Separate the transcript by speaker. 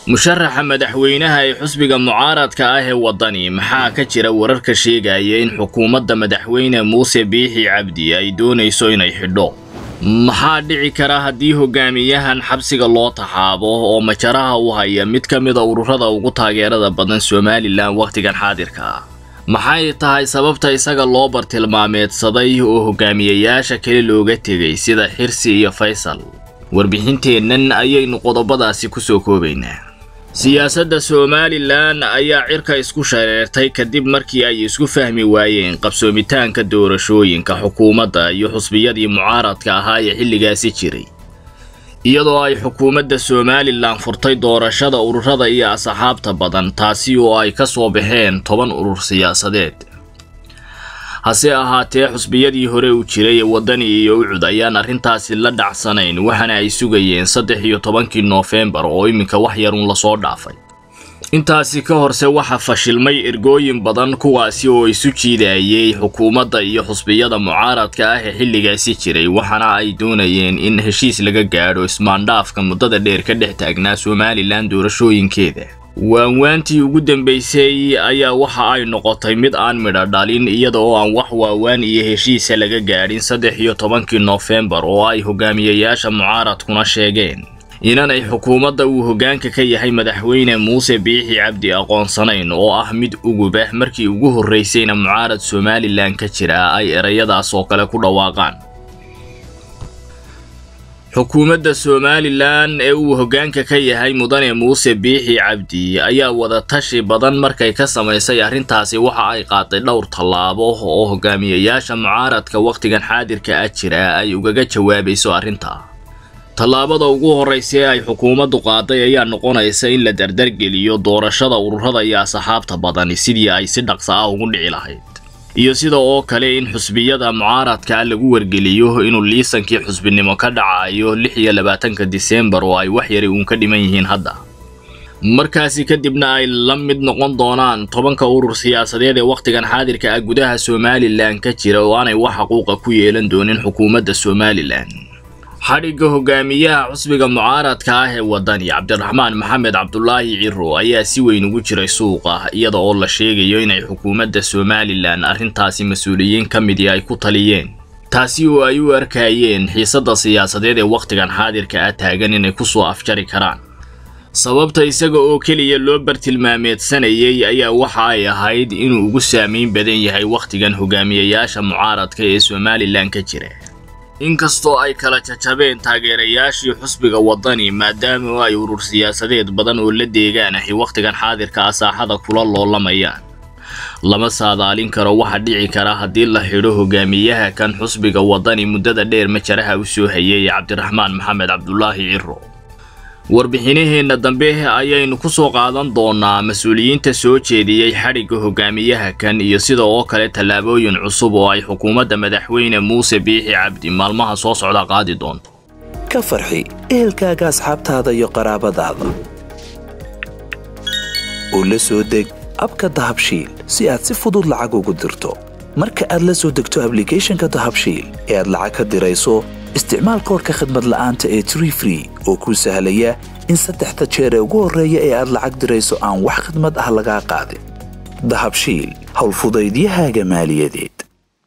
Speaker 1: musharaxa madaxweynaha ee xusbiga mucaaradka ah ee waddani maxaa ka jira wararka sheegaya in xukuumadda madaxweyne muuse biixi cabdi ay doonayso inay xidho maxaa dhici kara haddii hogaamiyahan xabsiga loo taxaabo oo majaraha u haya mid ka mida ururada ugu taageerada badan somalilan wakhtigan xaadirka ah maxay tahay sababta isaga loo bartilmaameedsaday oo hogaamiyayaasha kale looga tegay sida xirsi iyo faysal warbixinteennan ayaynu qodobadaasi ku soo koobaynaa siyaasadda somalilan ayaa cirka isku shareertay kadib markii ay isku fahmi waayeen qabsoomitaanka doorashooyinka xukuumadda iyo xusbiyadii mucaaradka ahaa ee xilligaasi jiray iyadoo ay xukuumadda somalilan furtay doorashada ururada iyo asxaabta badan taasi oo ay ka soo baxeen toban urur siyaasadeed hase ahaatee xusbiyadii hore u jiray ee waddani iyo ucud ayaan arrintaasi la dhacsanayn waxaana ay sugayeen saddex iyo tobankii noofembar oo iminka wax yarun lasoo dhaafay intaasi ka horse waxaa fashilmay ergooyin badan kuwaasi oo isu jiidayay xukuumadda iyo xusbiyada mucaaradka ah ee xilligaasi jiray waxaana ay doonayeen in heshiis laga gaadho ismaandhaafka muddada dheer ka dhex taagnaa somalilan doorashooyinkeeda waanwaantii ugu dambaysay ayaa waxa ay noqotay mid aan midho dhalin iyada oo aan wax waawaan iyo heshiisa laga gaadhin saddex iyo tobankii noofembar oo ay hogaamiyayaasha mucaaradkuna sheegeen inanay xukuumadda uu hoggaanka ka yahay madaxweyne muuse biixi cabdi aqoonsanayn oo ah mid ugubah markii ugu horraysayna mucaarad somalilan ka jira ay erayadaas oo kale ku dhawaaqaan xukuumadda somalilan ee uu hoggaanka ka yahay mudane muuse biixi cabdi ayaa wadatashi badan markay ka samaysay arrintaasi waxa ay qaaday dhowr tallaabo oo hogaamiyayaasha mucaaradka wakhtigan xaadirka ah jira ay ugaga jawaabayso arrinta tallaabada ugu horraysa ee ay xukuumaddu qaaday ayaa noqonaysa in la dardargeliyo doorashada ururada iyo asxaabta badani sidii ay si dhaqsa ah ugu dhici lahayd iyo sida oo kale in xusbiyada mucaaradka lagu wargeliyo inuu liisankii xusbinimo ka dhacayo lix iyo labaatanka diseembar oo ay wax yari uun ka dhiman yihiin hadda markaasi kadibna ay la mid noqon doonaan tobanka urur siyaasadeed ee wakhtigan xaadirka ah gudaha somalilan ka jira oo aanay wax xuquuqa ku yeelan doonin xukuumadda somalilan xadhigga hogaamiyaha xusbiga mucaaradka ah ee waddani cabdiraxmaan maxamed cabdulaahi ciro ayaa si weyn ugu jiray suuqa iyada oo la sheegayo inay xukuumadda somalilan arrintaasi mas-uuliyiin ka midii ay ku taliyeen taasi oo ay u arkayeen xiisadda siyaasadeed ee wakhtigan xaadirka ah taagan inay ku soo afjari karaan sababta isaga oo keliya loo bartilmaameedsanayay ayaa waxa ay ahayd inuu ugu saamayn badan yahay wakhtigan hogaamiyayaasha mucaaradka ee somalilan ka jira inkastoo ay kala jajabeen taageerayaashii xusbiga waddani maadaama ay urur siyaasadeed badan oo la deegaan ahi wakhtigan xaadirka ah saaxada kula loolamayaan lama saadaalin karo waxa dhici kara haddii la xidho hogaamiyaha kan xusbiga waddani muddada dheer majaraha u soo hayay cabdiraxmaan maxamed cabdulaahi ciro warbixinaheenna dambe ayaynu ku soo qaadan doonaa mas-uuliyiinta soo jeediyey xadhigga hogaamiyaha kan iyo sida oo kale tallaabooyin cusub oo ay xukuumadda madaxweyne muuse biixi cabdi maalmaha soo socda qaadi doonto
Speaker 2: ka farxi ehelkaaga asxaabtaada iyo qaraabadaada oo la soo deg abka dahabshiil si aad si fudud lacag ugu dirto marka aad la soo degto ablicathonka dahabshiil ee aad lacag ka dirayso isticmaal koorka khadmad la'aanta ee tree free oo kuu sahlaya in saddexda jeer ee ugu horreeya ee aad lacag dirayso aan wax khadmad ah lagaa qaadin dahabshiil howlfudaydiyahaaga maaliyadeed